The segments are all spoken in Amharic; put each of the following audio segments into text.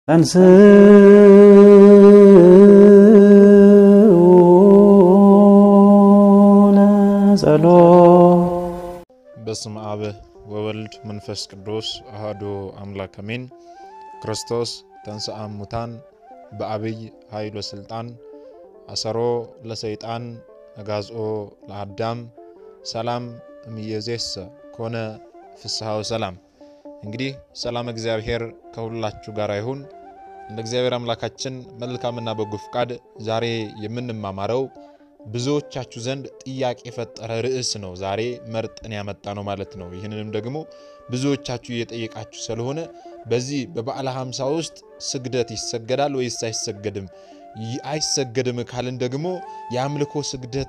ጸሎት በስመ አብ ወወልድ መንፈስ ቅዱስ አሐዱ አምላክ አሜን። ክርስቶስ ተንሥአ እሙታን በአብይ ኃይል ወሥልጣን አሰሮ ለሰይጣን አጋዝኦ ለአዳም ሰላም እምይእዜሰ ኮነ ፍስሐ ወሰላም። እንግዲህ ሰላም እግዚአብሔር ከሁላችሁ ጋር ይሁን። እንደ እግዚአብሔር አምላካችን መልካምና በጎ ፍቃድ ዛሬ የምንማማረው ብዙዎቻችሁ ዘንድ ጥያቄ የፈጠረ ርዕስ ነው። ዛሬ መርጠን ያመጣ ነው ማለት ነው። ይህንንም ደግሞ ብዙዎቻችሁ እየጠየቃችሁ ስለሆነ በዚህ በበዓለ ሃምሳ ውስጥ ስግደት ይሰገዳል ወይስ አይሰገድም? አይሰገድም ካልን ደግሞ የአምልኮ ስግደት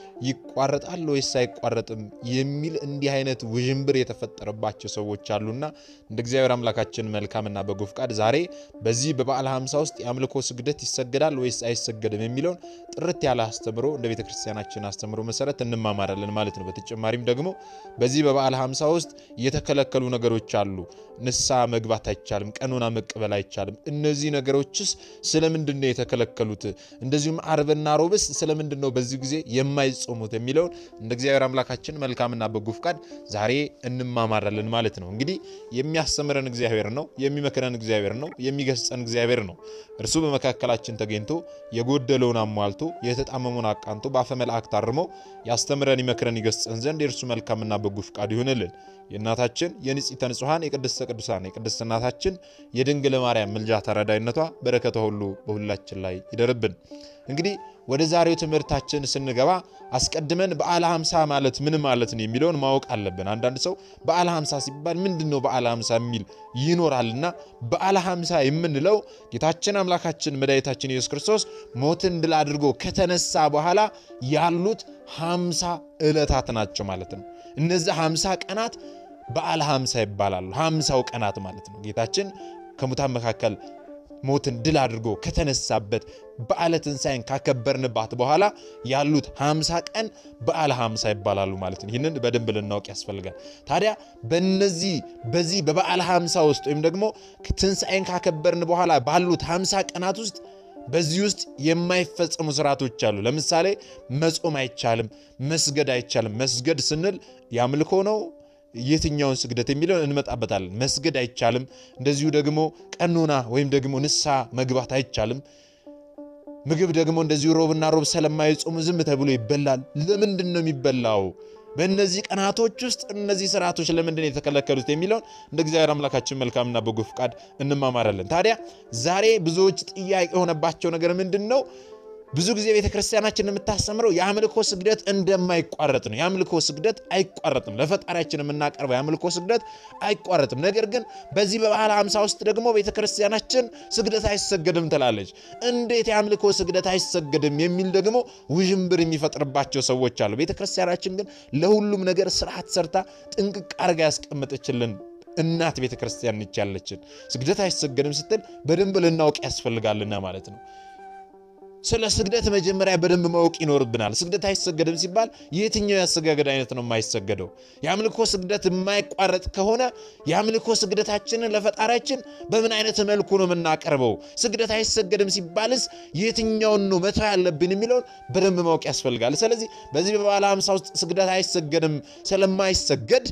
ይቋረጣል ወይስ አይቋረጥም የሚል እንዲህ አይነት ውዥንብር የተፈጠረባቸው ሰዎች አሉና እንደ እግዚአብሔር አምላካችን መልካምና በጎ ፍቃድ ዛሬ በዚህ በበዓለ ሃምሳ ውስጥ የአምልኮ ስግደት ይሰገዳል ወይስ አይሰገድም የሚለውን ጥርት ያለ አስተምሮ እንደ ቤተ ክርስቲያናችን አስተምሮ መሰረት እንማማራለን ማለት ነው። በተጨማሪም ደግሞ በዚህ በበዓለ ሃምሳ ውስጥ የተከለከሉ ነገሮች አሉ። ንስሐ መግባት አይቻልም፣ ቀኖና መቀበል አይቻልም። እነዚህ ነገሮችስ ስለምንድን ነው የተከለከሉት? እንደዚሁም አርብና ሮብስ ስለምንድን ነው በዚህ ጊዜ የማይጾሙት የሚለውን እንደ እግዚአብሔር አምላካችን መልካምና በጎ ፍቃድ ዛሬ እንማማራለን ማለት ነው። እንግዲህ የሚያስተምረን እግዚአብሔር ነው፣ የሚመክረን እግዚአብሔር ነው፣ የሚገስጸን እግዚአብሔር ነው። እርሱ በመካከላችን ተገኝቶ የጎደለውን አሟልቶ የተጣመመውን አቃንቶ በአፈ መላእክት አርሞ ያስተምረን፣ ይመክረን፣ ይገስጸን ዘንድ የእርሱ መልካምና በጎ ፍቃድ ይሁንልን። የእናታችን የንጽሕተ ንጹሐን የቅድስተ ቅዱሳን የቅድስት እናታችን የድንግል ማርያም ምልጃ ተረዳይነቷ በረከቷ ሁሉ በሁላችን ላይ ይደርብን። እንግዲህ ወደ ዛሬው ትምህርታችን ስንገባ አስቀድመን በዓለ ሃምሳ ማለት ምን ማለት ነው የሚለውን ማወቅ አለብን። አንዳንድ ሰው በዓለ ሃምሳ ሲባል ምንድን ነው በዓለ ሃምሳ የሚል ይኖራልና በዓለ ሃምሳ የምንለው ጌታችን አምላካችን መድኃኒታችን ኢየሱስ ክርስቶስ ሞትን ድል አድርጎ ከተነሳ በኋላ ያሉት ሃምሳ ዕለታት ናቸው ማለት ነው። እነዚህ ሃምሳ ቀናት በዓለ ሃምሳ ይባላሉ። ሃምሳው ቀናት ማለት ነው ጌታችን ከሙታን መካከል ሞትን ድል አድርጎ ከተነሳበት በዓለ ትንሣኤን ካከበርንባት በኋላ ያሉት ሃምሳ ቀን በዓለ ሃምሳ ይባላሉ ማለት ነው። ይህንን በደንብ ልናውቅ ያስፈልጋል። ታዲያ በነዚህ በዚህ በበዓለ ሃምሳ ውስጥ ወይም ደግሞ ትንሣኤን ካከበርን በኋላ ባሉት ሃምሳ ቀናት ውስጥ በዚህ ውስጥ የማይፈጸሙ ስርዓቶች አሉ። ለምሳሌ መጾም አይቻልም፣ መስገድ አይቻልም። መስገድ ስንል ያምልኮ ነው የትኛውን ስግደት የሚለውን እንመጣበታለን። መስገድ አይቻልም። እንደዚሁ ደግሞ ቀኖና ወይም ደግሞ ንስሐ መግባት አይቻልም። ምግብ ደግሞ እንደዚሁ ሮብና ሮብ ስለማይጾሙ ዝም ተብሎ ይበላል። ለምንድን ነው የሚበላው? በእነዚህ ቀናቶች ውስጥ እነዚህ ስርዓቶች ለምንድን ነው የተከለከሉት የሚለውን እንደ እግዚአብሔር አምላካችን መልካምና በጎ ፍቃድ እንማማራለን። ታዲያ ዛሬ ብዙዎች ጥያቄ የሆነባቸው ነገር ምንድን ነው? ብዙ ጊዜ ቤተ ክርስቲያናችን የምታስተምረው የአምልኮ ስግደት እንደማይቋረጥ ነው። የአምልኮ ስግደት አይቋረጥም። ለፈጣሪያችን የምናቀርበው የአምልኮ ስግደት አይቋረጥም። ነገር ግን በዚህ በበዓለ ሃምሳ ውስጥ ደግሞ ቤተ ክርስቲያናችን ስግደት አይሰገድም ትላለች። እንዴት የአምልኮ ስግደት አይሰገድም የሚል ደግሞ ውዥንብር የሚፈጥርባቸው ሰዎች አሉ። ቤተ ክርስቲያናችን ግን ለሁሉም ነገር ስርዓት ሰርታ ጥንቅቅ አርጋ ያስቀመጠችልን እናት ቤተ ክርስቲያን ነች ያለችን። ስግደት አይሰገድም ስትል በደንብ ልናውቅ ያስፈልጋልና ማለት ነው። ስለ ስግደት መጀመሪያ በደንብ ማወቅ ይኖርብናል። ስግደት አይሰገድም ሲባል የትኛው የአሰጋገድ አይነት ነው የማይሰገደው? የአምልኮ ስግደት የማይቋረጥ ከሆነ የአምልኮ ስግደታችንን ለፈጣሪያችን በምን አይነት መልኩ ነው የምናቀርበው? ስግደት አይሰገድም ሲባልስ የትኛውን ነው መተው ያለብን የሚለውን በደንብ ማወቅ ያስፈልጋል። ስለዚህ በዚህ በበዓለ ሃምሳ ውስጥ ስግደት አይሰገድም ስለማይሰገድ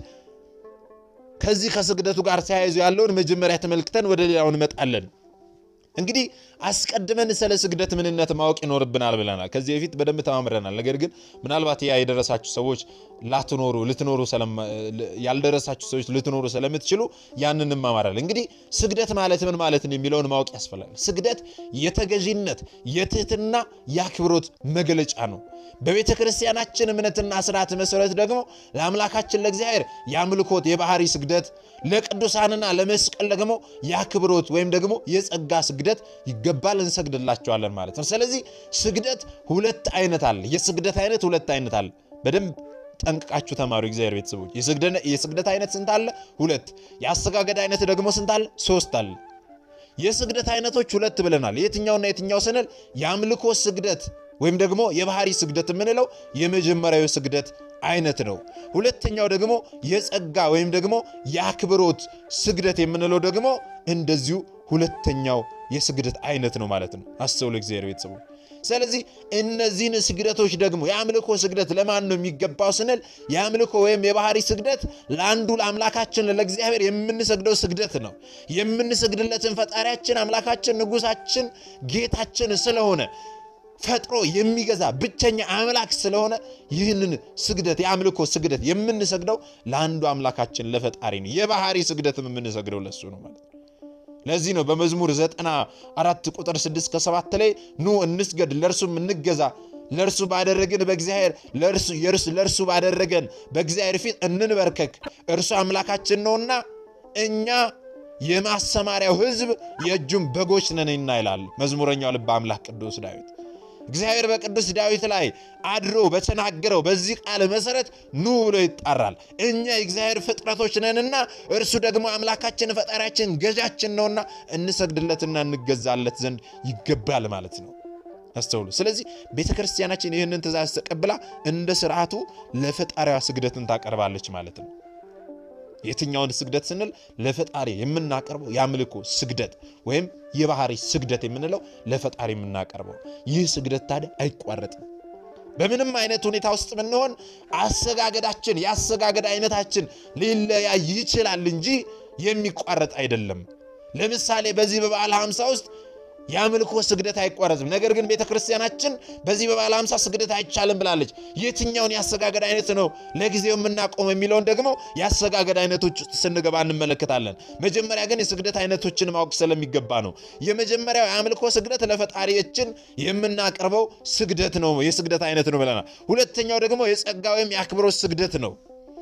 ከዚህ ከስግደቱ ጋር ተያይዞ ያለውን መጀመሪያ ተመልክተን ወደ ሌላው እንመጣለን። እንግዲህ አስቀድመን ስለ ስግደት ምንነት ማወቅ ይኖርብናል ብለናል። ከዚህ በፊት በደንብ ተማምረናል። ነገር ግን ምናልባት ያ የደረሳችሁ ሰዎች ላትኖሩ ልትኖሩ ያልደረሳችሁ ሰዎች ልትኖሩ ስለምትችሉ ያንን እንማማራለን። እንግዲህ ስግደት ማለት ምን ማለት ነው የሚለውን ማወቅ ያስፈልጋል። ስግደት የተገዢነት የትህትና የአክብሮት መገለጫ ነው። በቤተ ክርስቲያናችን እምነትና ስርዓት መሰረት ደግሞ ለአምላካችን ለእግዚአብሔር የአምልኮት የባህሪ ስግደት፣ ለቅዱሳንና ለመስቀል ደግሞ የአክብሮት ወይም ደግሞ የጸጋ ስግደት ይገባል፣ እንሰግድላቸዋለን ማለት ነው። ስለዚህ ስግደት ሁለት አይነት አለ። የስግደት አይነት ሁለት አይነት አለ። በደንብ ጠንቅቃችሁ ተማሩ። እግዚአብሔር ቤተሰቦች የስግደት አይነት ስንት አለ? ሁለት። የአሰጋገድ አይነት ደግሞ ስንት አለ? ሶስት አለ። የስግደት አይነቶች ሁለት ብለናል። የትኛውና የትኛው ስንል የአምልኮ ስግደት ወይም ደግሞ የባህሪ ስግደት የምንለው የመጀመሪያዊ ስግደት አይነት ነው። ሁለተኛው ደግሞ የጸጋ ወይም ደግሞ የአክብሮት ስግደት የምንለው ደግሞ እንደዚሁ ሁለተኛው የስግደት አይነት ነው ማለት ነው። አስተውሉ እግዚአብሔር ቤተሰቦች። ስለዚህ እነዚህን ስግደቶች ደግሞ የአምልኮ ስግደት ለማን ነው የሚገባው ስንል የአምልኮ ወይም የባህሪ ስግደት ለአንዱ ለአምላካችን ለእግዚአብሔር የምንሰግደው ስግደት ነው። የምንሰግድለትን ፈጣሪያችን አምላካችን ንጉሳችን ጌታችን ስለሆነ ፈጥሮ የሚገዛ ብቸኛ አምላክ ስለሆነ ይህንን ስግደት የአምልኮ ስግደት የምንሰግደው ለአንዱ አምላካችን ለፈጣሪ ነው። የባህሪ ስግደትም የምንሰግደው ለሱ ነው ማለት ነው። ለዚህ ነው በመዝሙር ዘጠና አራት ቁጥር ስድስት ከሰባት ላይ ኑ እንስገድ ለእርሱም እንገዛ ለእርሱ ባደረግን በእግዚአብሔር ለእርሱ ባደረገን በእግዚአብሔር ፊት እንንበርከክ እርሱ አምላካችን ነውና እኛ የማሰማሪያው ሕዝብ የእጁም በጎች ነንና ይላል መዝሙረኛው ልበ አምላክ ቅዱስ ዳዊት። እግዚአብሔር በቅዱስ ዳዊት ላይ አድሮ በተናገረው በዚህ ቃል መሰረት ኑ ብሎ ይጣራል። እኛ የእግዚአብሔር ፍጥረቶች ነንና እርሱ ደግሞ አምላካችን ፈጣሪያችን ገዣችን ነውና እንሰግድለትና እንገዛለት ዘንድ ይገባል ማለት ነው። አስተውሉ። ስለዚህ ቤተ ክርስቲያናችን ይህንን ትእዛዝ ተቀብላ እንደ ስርዓቱ ለፈጣሪዋ ስግደትን ታቀርባለች ማለት ነው። የትኛውን ስግደት ስንል ለፈጣሪ የምናቀርበው የአምልኮ ስግደት ወይም የባህሪ ስግደት የምንለው ለፈጣሪ የምናቀርበው ይህ ስግደት ታዲያ አይቋረጥም። በምንም አይነት ሁኔታ ውስጥ ብንሆን አሰጋገዳችን የአሰጋገድ አይነታችን ሊለያይ ይችላል እንጂ የሚቋረጥ አይደለም። ለምሳሌ በዚህ በበዓለ ሃምሳ ውስጥ የአምልኮ ስግደት አይቋረጥም። ነገር ግን ቤተ ክርስቲያናችን በዚህ በበዓለ ሃምሳ ስግደት አይቻልም ብላለች። የትኛውን የአሰጋገድ አይነት ነው ለጊዜው የምናቆም የሚለውን ደግሞ የአሰጋገድ አይነቶች ውስጥ ስንገባ እንመለከታለን። መጀመሪያ ግን የስግደት አይነቶችን ማወቅ ስለሚገባ ነው። የመጀመሪያው የአምልኮ ስግደት ለፈጣሪያችን የምናቀርበው ስግደት ነው፣ የስግደት አይነት ነው ብለናል። ሁለተኛው ደግሞ የጸጋ ወይም የአክብሮት ስግደት ነው።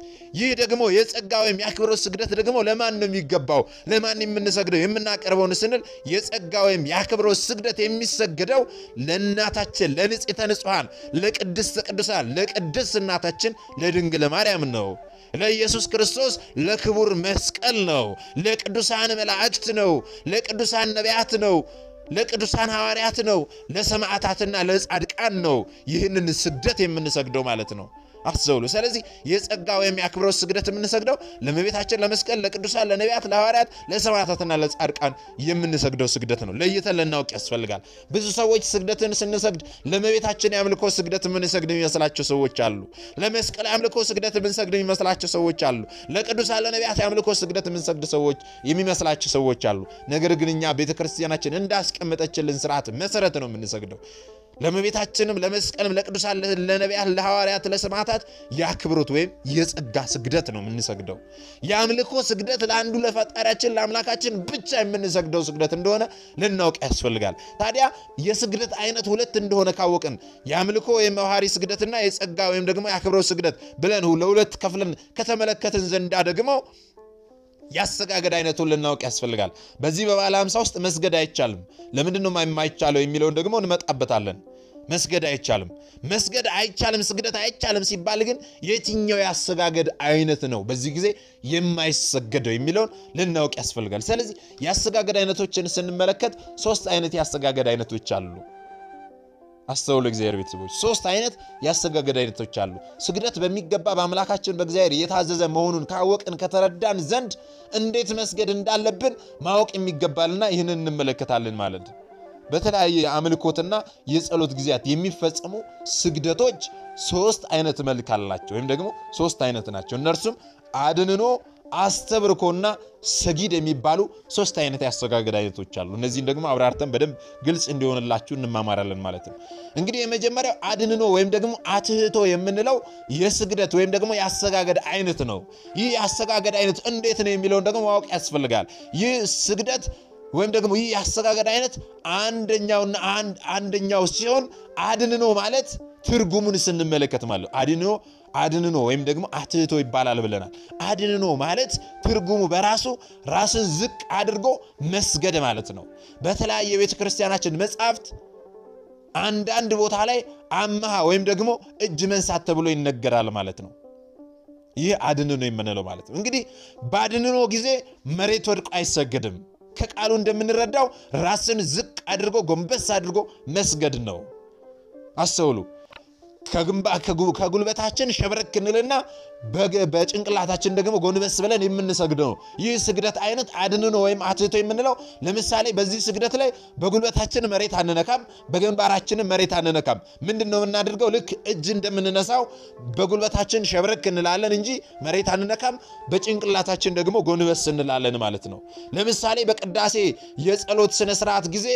ይህ ደግሞ የጸጋ ወይም የአክብሮት ስግደት ደግሞ ለማን ነው የሚገባው? ለማን የምንሰግደው የምናቀርበውን ስንል የጸጋ ወይም የአክብሮት ስግደት የሚሰገደው ለእናታችን ለንጽሕተ ንጹሐን ለቅድስተ ቅዱሳን ለቅድስት እናታችን ለድንግል ማርያም ነው። ለኢየሱስ ክርስቶስ ለክቡር መስቀል ነው። ለቅዱሳን መላእክት ነው። ለቅዱሳን ነቢያት ነው። ለቅዱሳን ሐዋርያት ነው። ለሰማዕታትና ለጻድቃን ነው። ይህንን ስግደት የምንሰግደው ማለት ነው። አስተውሉ። ስለዚህ የጸጋ ወይም የአክብሮት ስግደት የምንሰግደው ለእመቤታችን፣ ለመስቀል፣ ለቅዱሳን፣ ለነቢያት፣ ለሐዋርያት፣ ለሰማዕታትና ለጻድቃን የምንሰግደው ስግደት ነው። ለይተን ልናውቅ ያስፈልጋል። ብዙ ሰዎች ስግደትን ስንሰግድ ለእመቤታችን የአምልኮ ስግደት የምንሰግድ የሚመስላቸው ሰዎች አሉ። ለመስቀል የአምልኮ ስግደት የምንሰግድ የሚመስላቸው ሰዎች አሉ። ለቅዱሳን፣ ለነቢያት የአምልኮ ስግደት የምንሰግድ ሰዎች የሚመስላቸው ሰዎች አሉ። ነገር ግን እኛ ቤተ ክርስቲያናችን እንዳስቀመጠችልን ስርዓት መሰረት ነው የምንሰግደው ለእመቤታችንም ለመስቀልም ለቅዱሳን ለነቢያት ለሐዋርያት ለሰማዕታት የአክብሮት ወይም የጸጋ ስግደት ነው የምንሰግደው። የአምልኮ ስግደት ለአንዱ ለፈጣሪያችን ለአምላካችን ብቻ የምንሰግደው ስግደት እንደሆነ ልናውቅ ያስፈልጋል። ታዲያ የስግደት አይነት ሁለት እንደሆነ ካወቅን የአምልኮ ወይም የባህሪ ስግደትና የጸጋ ወይም ደግሞ የአክብሮት ስግደት ብለን ለሁለት ከፍለን ከተመለከትን ዘንዳ ደግሞ የአሰጋገድ አይነቱን ልናውቅ ያስፈልጋል። በዚህ በበዓለ ሃምሳ ውስጥ መስገድ አይቻልም። ለምንድን ነው የማይቻለው የሚለውን ደግሞ እንመጣበታለን። መስገድ አይቻልም። መስገድ አይቻልም፣ ስግደት አይቻልም ሲባል ግን የትኛው የአሰጋገድ አይነት ነው በዚህ ጊዜ የማይሰገደው የሚለውን ልናውቅ ያስፈልጋል። ስለዚህ የአሰጋገድ አይነቶችን ስንመለከት ሶስት አይነት የአሰጋገድ አይነቶች አሉ። አስተውሉ እግዚአብሔር ቤተሰቦች፣ ሶስት አይነት የአሰጋገድ አይነቶች አሉ። ስግደት በሚገባ በአምላካችን በእግዚአብሔር የታዘዘ መሆኑን ካወቅን ከተረዳን ዘንድ እንዴት መስገድ እንዳለብን ማወቅ የሚገባልና ይህንን እንመለከታለን ማለት ነው። በተለያየ የአምልኮትና የጸሎት ጊዜያት የሚፈጸሙ ስግደቶች ሶስት አይነት መልክ አላቸው፣ ወይም ደግሞ ሶስት አይነት ናቸው። እነርሱም አድንኖ አስተብርኮና ሰጊድ የሚባሉ ሶስት አይነት የአሰጋገድ አይነቶች አሉ። እነዚህን ደግሞ አብራርተን በደንብ ግልጽ እንዲሆንላችሁ እንማማራለን ማለት ነው። እንግዲህ የመጀመሪያው አድንኖ ወይም ደግሞ አትህቶ የምንለው የስግደት ወይም ደግሞ የአሰጋገድ አይነት ነው። ይህ የአሰጋገድ አይነት እንዴት ነው የሚለውን ደግሞ ማወቅ ያስፈልጋል። ይህ ስግደት ወይም ደግሞ ይህ የአሰጋገድ አይነት አንደኛውና አንደኛው ሲሆን አድንኖ ማለት ትርጉሙን ስንመለከት ማለት አድንኖ አድንኖ ወይም ደግሞ አትህቶ ይባላል ብለናል። አድንኖ ማለት ትርጉሙ በራሱ ራስን ዝቅ አድርጎ መስገድ ማለት ነው። በተለያየ የቤተ ክርስቲያናችን መጻሕፍት አንዳንድ ቦታ ላይ አመሃ ወይም ደግሞ እጅ መንሳት ተብሎ ይነገራል ማለት ነው። ይህ አድንኖ የምንለው ማለት ነው። እንግዲህ በአድንኖ ጊዜ መሬት ወድቆ አይሰገድም። ከቃሉ እንደምንረዳው ራስን ዝቅ አድርጎ ጎንበስ አድርጎ መስገድ ነው። አስተውሉ። ከጉልበታችን ሸብረክ እንልና በጭንቅላታችን ደግሞ ጎንበስ ብለን የምንሰግደው ነው። ይህ ስግደት አይነት አድንኖ ወይም አትህቶ የምንለው ለምሳሌ በዚህ ስግደት ላይ በጉልበታችን መሬት አንነካም፣ በግንባራችንም መሬት አንነካም። ምንድን ነው የምናደርገው? ልክ እጅ እንደምንነሳው በጉልበታችን ሸብረክ እንላለን እንጂ መሬት አንነካም። በጭንቅላታችን ደግሞ ጎንበስ እንላለን ማለት ነው። ለምሳሌ በቅዳሴ የጸሎት ስነስርዓት ጊዜ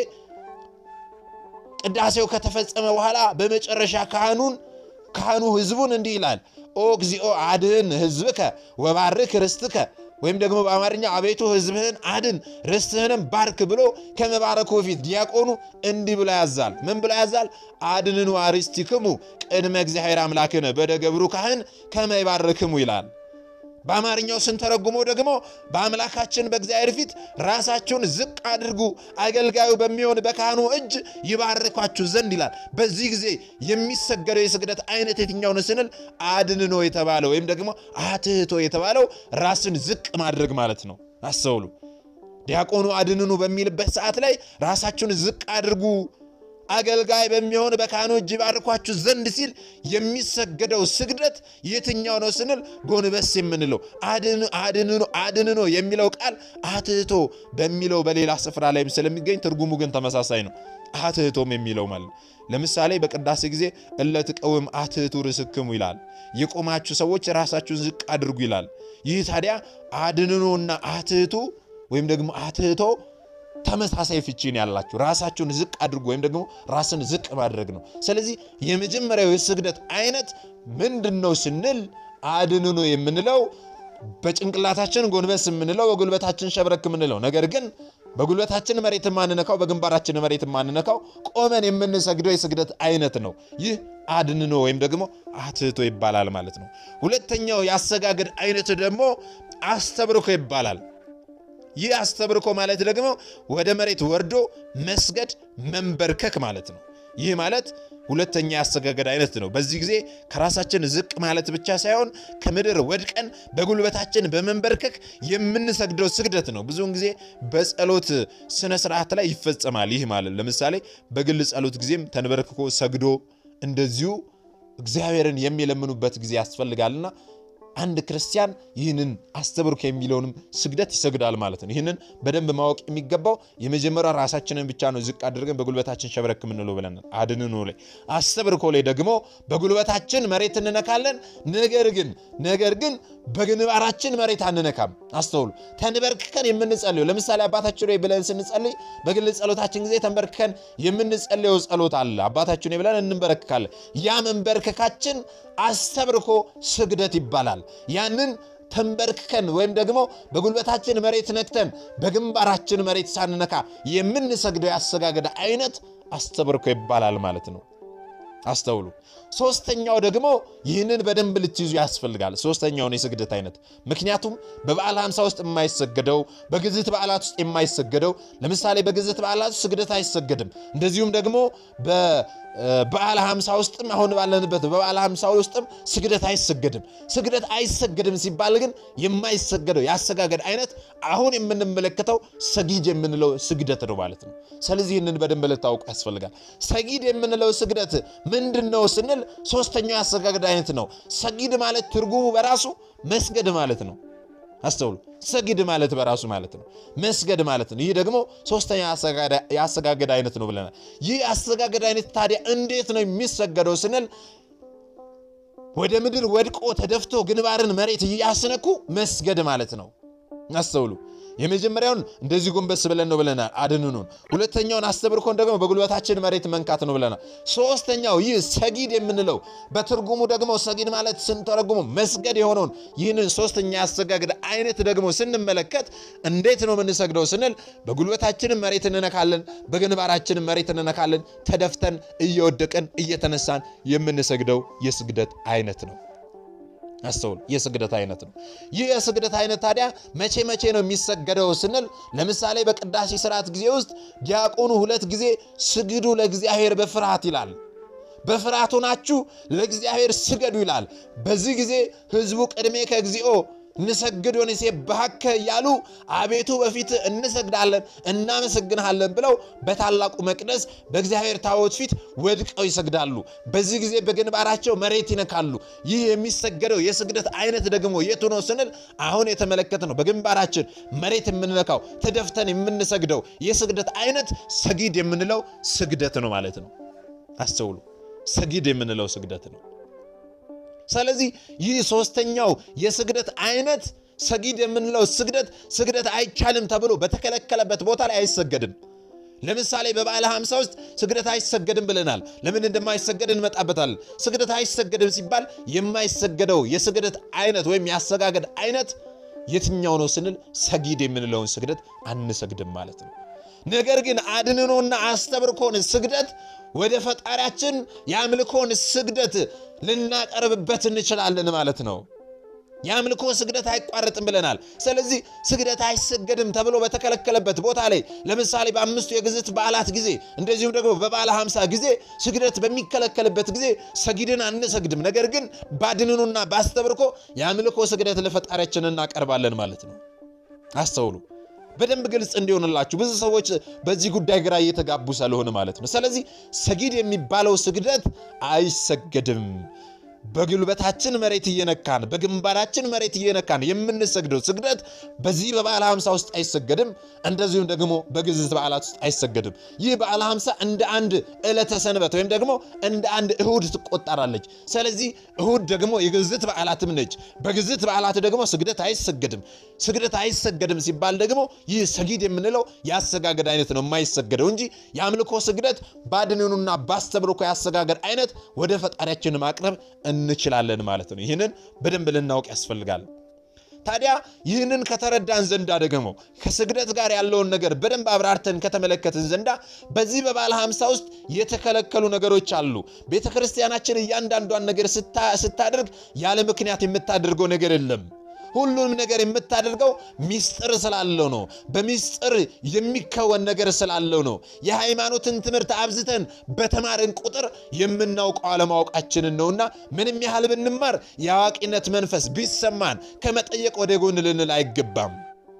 ቅዳሴው ከተፈጸመ በኋላ በመጨረሻ ካህኑን ካህኑ ህዝቡን እንዲህ ይላል፣ ኦ እግዚኦ አድህን ህዝብከ ወባርክ ርስትከ ወይም ደግሞ በአማርኛ አቤቱ ህዝብህን አድን ርስትህንም ባርክ ብሎ ከመባረኩ በፊት ዲያቆኑ እንዲህ ብሎ ያዛል። ምን ብሎ ያዛል? አድንኑ አርሥቲክሙ ቅድመ እግዚአብሔር አምላክነ በደገብሩ ካህን ከመ ይባርክሙ ይላል። በአማርኛው ስንተረጉመው ደግሞ በአምላካችን በእግዚአብሔር ፊት ራሳችሁን ዝቅ አድርጉ፣ አገልጋዩ በሚሆን በካህኑ እጅ ይባርኳችሁ ዘንድ ይላል። በዚህ ጊዜ የሚሰገደው የስግደት አይነት የትኛው ነው ስንል አድንኖ የተባለው ወይም ደግሞ አትህቶ የተባለው ራስን ዝቅ ማድረግ ማለት ነው። አስተውሉ። ዲያቆኑ አድንኑ በሚልበት ሰዓት ላይ ራሳችሁን ዝቅ አድርጉ አገልጋይ በሚሆን በካህኑ እጅ ባርኳችሁ ዘንድ ሲል የሚሰገደው ስግደት የትኛው ነው ስንል ጎንበስ የምንለው አድንኖ የሚለው ቃል አትህቶ በሚለው በሌላ ስፍራ ላይም ስለሚገኝ ትርጉሙ ግን ተመሳሳይ ነው። አትህቶም የሚለው ማለት ነው። ለምሳሌ በቅዳሴ ጊዜ እለትቀውም አትህቱ ርስክሙ ይላል። የቆማችሁ ሰዎች ራሳችሁን ዝቅ አድርጉ ይላል። ይህ ታዲያ አድንኖና አትህቱ ወይም ደግሞ አትህቶ ተመሳሳይ ፍቺን ያላችሁ ራሳችሁን ዝቅ አድርጉ ወይም ደግሞ ራስን ዝቅ ማድረግ ነው። ስለዚህ የመጀመሪያው የስግደት አይነት ምንድን ነው ስንል አድንኖ የምንለው በጭንቅላታችን ጎንበስ የምንለው በጉልበታችን ሸብረክ የምንለው ነገር ግን በጉልበታችን መሬት የማንነካው በግንባራችን መሬት የማንነካው ቆመን የምንሰግደው የስግደት አይነት ነው። ይህ አድንኖ ወይም ደግሞ አትህቶ ይባላል ማለት ነው። ሁለተኛው የአሰጋገድ አይነት ደግሞ አስተብርኮ ይባላል። ይህ አስተብርኮ ማለት ደግሞ ወደ መሬት ወርዶ መስገድ መንበርከክ ማለት ነው። ይህ ማለት ሁለተኛ የአሰጋገድ አይነት ነው። በዚህ ጊዜ ከራሳችን ዝቅ ማለት ብቻ ሳይሆን ከምድር ወድቀን በጉልበታችን በመንበርከክ የምንሰግደው ስግደት ነው። ብዙውን ጊዜ በጸሎት ስነ ስርዓት ላይ ይፈጸማል። ይህ ማለት ለምሳሌ በግል ጸሎት ጊዜም ተንበርክኮ ሰግዶ እንደዚሁ እግዚአብሔርን የሚለምኑበት ጊዜ ያስፈልጋልና አንድ ክርስቲያን ይህንን አስተብርኮ የሚለውንም ስግደት ይሰግዳል ማለት ነው። ይህንን በደንብ ማወቅ የሚገባው የመጀመሪያው ራሳችንን ብቻ ነው ዝቅ አድርገን በጉልበታችን ሸብረክ የምንለው ብለናል። አድንኖ ላይ አስተብርኮ ላይ ደግሞ በጉልበታችን መሬት እንነካለን። ነገር ግን ነገር ግን በግንባራችን መሬት አንነካም። አስተውሉ። ተንበርክከን የምንጸልየው ለምሳሌ አባታችን ሆይ ብለን ስንጸልይ በግል ጸሎታችን ጊዜ ተንበርክከን የምንጸልየው ጸሎት አለ። አባታችን ሆይ ብለን እንበረክካለን። ያ መንበርከካችን አስተብርኮ ስግደት ይባላል። ያንን ተንበርክከን ወይም ደግሞ በጉልበታችን መሬት ነክተን በግንባራችን መሬት ሳንነካ የምንሰግደው ያሰጋገደ አይነት አስተብርኮ ይባላል ማለት ነው። አስተውሉ። ሶስተኛው ደግሞ ይህንን በደንብ ልትይዙ ያስፈልጋል። ሶስተኛውን የስግደት አይነት ምክንያቱም በበዓለ ሃምሳ ውስጥ የማይሰገደው በግዝት በዓላት ውስጥ የማይሰገደው ለምሳሌ በግዝት በዓላት ውስጥ ስግደት አይሰገድም። እንደዚሁም ደግሞ በበዓለ ሃምሳ ውስጥም አሁን ባለንበት በበዓለ ሃምሳ ውስጥም ስግደት አይሰገድም። ስግደት አይሰገድም ሲባል ግን የማይሰገደው የአሰጋገድ አይነት አሁን የምንመለከተው ሰጊድ የምንለው ስግደት ነው ማለት ነው። ስለዚህ ይህንን በደንብ ልታውቁ ያስፈልጋል። ሰጊድ የምንለው ስግደት ምንድን ነው ስንል ሶስተኛው የአሰጋገድ አይነት ነው። ሰጊድ ማለት ትርጉሙ በራሱ መስገድ ማለት ነው። አስተውሉ። ሰጊድ ማለት በራሱ ማለት ነው መስገድ ማለት ነው። ይህ ደግሞ ሶስተኛ የአሰጋገድ አይነት ነው ብለናል። ይህ የአሰጋገድ አይነት ታዲያ እንዴት ነው የሚሰገደው ስንል ወደ ምድር ወድቆ ተደፍቶ ግንባርን መሬት እያስነኩ መስገድ ማለት ነው። አስተውሉ። የመጀመሪያውን እንደዚህ ጎንበስ ብለን ነው ብለናል፣ አድንኑን። ሁለተኛውን አስተብርኮን ደግሞ በጉልበታችን መሬት መንካት ነው ብለናል። ሶስተኛው ይህ ሰጊድ የምንለው በትርጉሙ ደግሞ ሰጊድ ማለት ስንተረጉሙ መስገድ የሆነውን ይህንን ሶስተኛ ያሰጋግድ አይነት ደግሞ ስንመለከት እንዴት ነው የምንሰግደው ስንል በጉልበታችንም መሬት እንነካለን፣ በግንባራችንም መሬት እንነካለን። ተደፍተን እየወደቅን እየተነሳን የምንሰግደው የስግደት አይነት ነው። አስተውል። የስግደት አይነት ነው። ይህ የስግደት አይነት ታዲያ መቼ መቼ ነው የሚሰገደው ስንል ለምሳሌ በቅዳሴ ስርዓት ጊዜ ውስጥ ዲያቆኑ ሁለት ጊዜ ስግዱ ለእግዚአብሔር በፍርሃት ይላል። በፍርሃት ሆናችሁ ለእግዚአብሔር ስገዱ ይላል። በዚህ ጊዜ ሕዝቡ ቅድሜ ከእግዚኦ ንሰግድ ወንሴብሐከ እያሉ አቤቱ በፊት እንሰግዳለን እናመሰግንሃለን ብለው በታላቁ መቅደስ በእግዚአብሔር ታቦት ፊት ወድቀው ይሰግዳሉ። በዚህ ጊዜ በግንባራቸው መሬት ይነካሉ። ይህ የሚሰገደው የስግደት አይነት ደግሞ የቱ ነው ስንል አሁን የተመለከተ ነው። በግንባራችን መሬት የምንነካው ተደፍተን የምንሰግደው የስግደት አይነት ሰጊድ የምንለው ስግደት ነው ማለት ነው። አስተውሉ፣ ሰጊድ የምንለው ስግደት ነው። ስለዚህ ይህ ሶስተኛው የስግደት አይነት ሰጊድ የምንለው ስግደት ስግደት አይቻልም ተብሎ በተከለከለበት ቦታ ላይ አይሰገድም። ለምሳሌ በበዓለ ሃምሳ ውስጥ ስግደት አይሰገድም ብለናል። ለምን እንደማይሰገድ እንመጣበታለን። ስግደት አይሰገድም ሲባል የማይሰገደው የስግደት አይነት ወይም የአሰጋገድ አይነት የትኛው ነው ስንል ሰጊድ የምንለውን ስግደት አንሰግድም ማለት ነው። ነገር ግን አድንኖና አስተብርኮን ስግደት ወደ ፈጣሪያችን የአምልኮን ስግደት ልናቀርብበት እንችላለን ማለት ነው። የአምልኮ ስግደት አይቋረጥም ብለናል። ስለዚህ ስግደት አይሰገድም ተብሎ በተከለከለበት ቦታ ላይ ለምሳሌ በአምስቱ የግዝት በዓላት ጊዜ እንደዚሁም ደግሞ በበዓለ ሃምሳ ጊዜ ስግደት በሚከለከልበት ጊዜ ሰጊድን አንሰግድም። ነገር ግን ባድንኑና ባስተብርኮ የአምልኮ ስግደት ለፈጣሪያችን እናቀርባለን ማለት ነው። አስተውሉ። በደንብ ግልጽ እንዲሆንላችሁ ብዙ ሰዎች በዚህ ጉዳይ ግራ እየተጋቡ ስለሆነ ማለት ነው። ስለዚህ ሰጊድ የሚባለው ስግደት አይሰገድም። በጉልበታችን መሬት እየነካን በግንባራችን መሬት እየነካን የምንሰግደው ስግደት በዚህ በበዓለ ሃምሳ ውስጥ አይሰገድም። እንደዚሁም ደግሞ በግዝት በዓላት ውስጥ አይሰገድም። ይህ በዓለ ሃምሳ እንደ አንድ ዕለተ ሰንበት ወይም ደግሞ እንደ አንድ እሁድ ትቆጠራለች። ስለዚህ እሁድ ደግሞ የግዝት በዓላትም ነች። በግዝት በዓላት ደግሞ ስግደት አይሰገድም። ስግደት አይሰገድም ሲባል ደግሞ ይህ ሰጊድ የምንለው የአሰጋገድ አይነት ነው የማይሰገደው እንጂ የአምልኮ ስግደት ባድንኑና ባስተብርኮ የአሰጋገድ አይነት ወደ ፈጣሪያችን ማቅረብ እንችላለን ማለት ነው። ይህንን በደንብ ልናውቅ ያስፈልጋል። ታዲያ ይህንን ከተረዳን ዘንዳ ደግሞ ከስግደት ጋር ያለውን ነገር በደንብ አብራርተን ከተመለከትን ዘንዳ በዚህ በበዓለ ሃምሳ ውስጥ የተከለከሉ ነገሮች አሉ። ቤተ ክርስቲያናችን እያንዳንዷን ነገር ስታደርግ ያለ ምክንያት የምታደርገው ነገር የለም። ሁሉንም ነገር የምታደርገው ሚስጥር ስላለው ነው። በሚስጥር የሚከወን ነገር ስላለው ነው። የሃይማኖትን ትምህርት አብዝተን በተማርን ቁጥር የምናውቀው አለማወቃችንን ነውና ምንም ያህል ብንማር የአዋቂነት መንፈስ ቢሰማን ከመጠየቅ ወደ ጎን ልንል አይገባም።